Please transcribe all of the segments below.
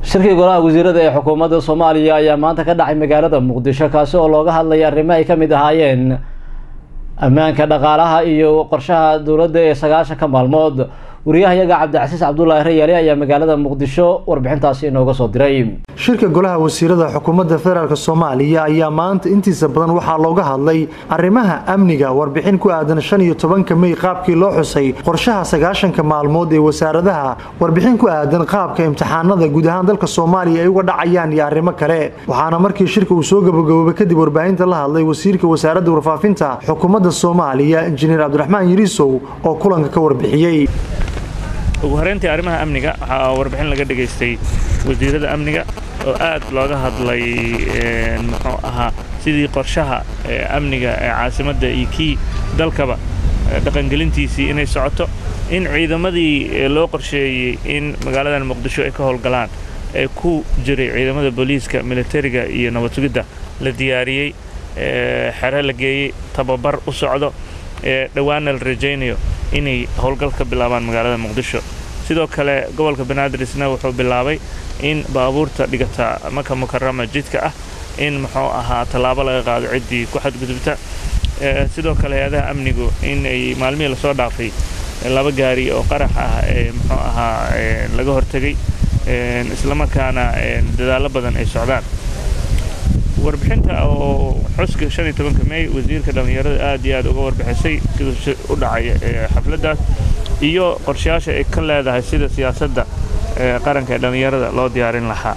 shirkii golaha wasiirada ee xukuumadda soomaaliya ayaa maanta ka dhacay magaalada muqdisho kaasi oo looga hadlaya arrimo ay ka mid ahaayeen ammaanka dhaqaalaha iyo qorshaha dowladda ee sagaashanka maalmood wariyahayaga cabdicasiis cabdulaahi rayaali ayaa magaalada muqdisho warbixintaasi inooga soo diray shirka golaha wasiirada xukuumadda federaalk soomaaliya ayaa maanta intiisa badan waxaa looga hadlay arrimaha amniga warbixin ku aadan shan iyo tobanka mey qaabkii loo xusay qorshaha sagaashanka maalmood ee wasaaradaha warbixin ku aadan qaabka imtixaanada guud ahaan dalka soomaaliya ay uga dhacayaan iyo arrimo kale waxaana markii shirka uu soo gabagaboobay kadib warbaahinta la hadlay wasiirka wasaaradda warfaafinta xukuumadda soomaaliya injineer cabdiraxmaan yiriisow oo kulanka ka warbixiyey ugu horeyntii arrimaha amniga waxaa warbixin laga dhegaystay wasiirada amniga oo aad looga hadlay muxuu ahaa sidii qorshaha amniga ee caasimadda iyo kii dalkaba dhaqangelintiisii inay socoto in ciidamadii loo qorsheeyey in magaaladan muqdisho ay ka howlgalaan ee ku jiray ciidamada booliiska militariga iyo nabad sugidda la diyaariyey xere la geeyey tababar u socdo dhowaanna la rajaynayo inay howlgal ka bilaabaan magaalada muqdisho sidoo kale gobolka banaadir-isna wuxuu bilaabay in baabuurta dhigata maka mukarama jidka ah in muxuu ahaa tallaabo laga qaado ciddii ku xadgudubta sidoo kale hay-adaha amnigu in ay maalmihii lasoo dhaafay laba gaari oo qarax ah ee muxuu ahaa laga hortegay islamarkaana dadaallo badan ay socdaan warbixinta oo xuska shan iyo tobanka mey wasiirka dhallinyarada aad iyo aad uga warbixisay siduu u dhacay xafladdaas iyo qorshayaasha ay ka leedahay sida siyaasadda qaranka ee dhallinyarada loo diyaarin lahaa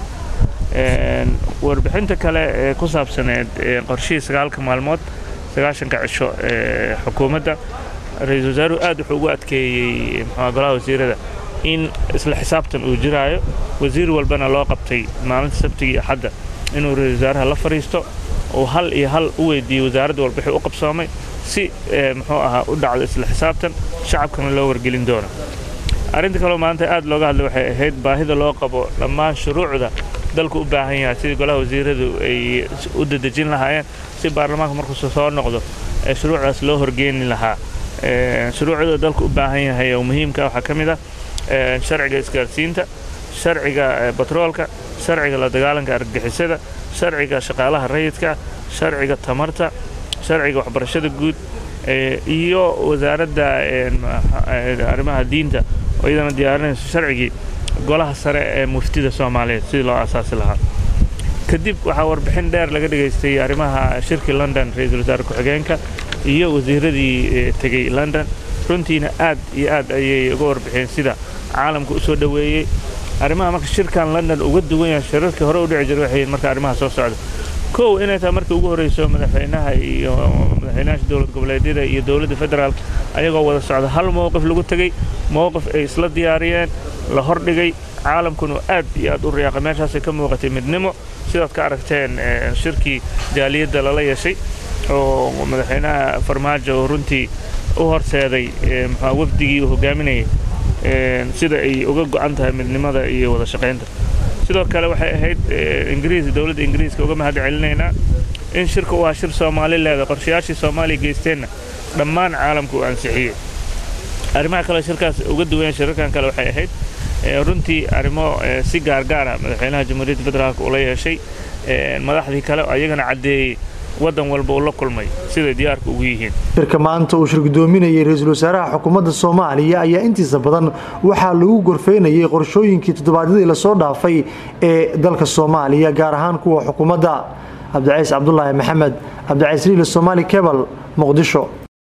warbixinta kale ee ku saabsaneed qorshihii sagaalka maalmood sagaashanka cisho ee xukuumadda ra-iisul wasaaruhu aad wuxuu ugu adkeeyey muxua golaha wasiirada in isla xisaabtan uu jiraayo wasiir walbana loo qabtay maalinta sabtiga iyo axadda inuu ra-isul wasaaraha la fadhiisto uu hal iyo hal u weydiiyey wasaaradda walbixii u qabsoomay si muxuu ahaa u dhacdo isla xisaabtan shacabkana loo wargelin doono arrinta kaloo maanta aad looga hadlay waxay ahayd baahida loo qabo dhammaan shuruucda dalku u baahan yahay sidii golaha wasiiradu ay u dadejin lahaayeen si baarlamaanka markuusu soo noqdo ee shuruucdaas loo horgeeni lahaa shuruucda dalku u baahan yahay oo muhiimka waxaa ka mid ah sharciga isgaarsiinta sharciga batroolka sharciga la dagaalanka argagixisada sharciga shaqaalaha rayidka sharciga tamarta sharciga waxbarashada guud iyo wasaaradda arrimaha diinta oo iyadana diyaarinayso sharcigii golaha sare ee muftida soomaaliyeed sidii loo asaasi lahaa kadib waxaa warbixin dheer laga dhegaystay arrimaha shirkii london ra-iisul wasaare ku-xigeenka iyo wasiiradii tegey london runtiina aad iyo aad ayay uga warbixiyeen sida caalamka u soo dhoweeyey arrimaha marka shirkan london uga duwan yahay shirarkii hore u dhici jiray waxay marka arrimaha soo socda kow inay tahay markii ugu horreyso madaxweynaha iyo madaxweynaha dowlad goboleedyada iyo dowladda federaalk ayagoo wada socda hal mowqif lagu tegey mowqif ay isla diyaariyeen la hordhigay caalamkuna aad iyo aad u riyaaqay meeshaasay ka muuqatay midnimo sidaad ka aragteen shirkii jaaliyadda lala yeeshay oo madaxweynaha farmaajo oo runtii u horseeday muxua wafdigii uu hogaaminayay sida ay uga go'an tahay midnimada iyo wada shaqaynta sidoo kale waxay ahayd ingiriis dowladda ingiriiska uga mahad celinaynaa in shirka u ah shir soomaali leeda qorshayaashii soomaaliya geysteenna dhammaan caalamka uu ansixiyey arrimaha kale shirkaas uga duwan shirarkan kale waxay ahayd runtii arrimo si gaargaara madaxweynaha jamhuuriyadda federaalk ula yeeshay madaxdii kale ayagana caddeeyey waddan walba uu la kulmay siday diyaarka ugu yihiin shirka maanta uu shirgudoominayay ra-iisul wasaaraha xukuumadda soomaaliya ayaa intiisa badan waxaa lagu gorfeynayay qorshooyinkii toddobaadyadii lasoo dhaafay ee dalka soomaaliya gaar ahaan kuwa xukuumadda cabdicaiis cabdulaahi maxamed cabdicaiis riile somaali kebal muqdisho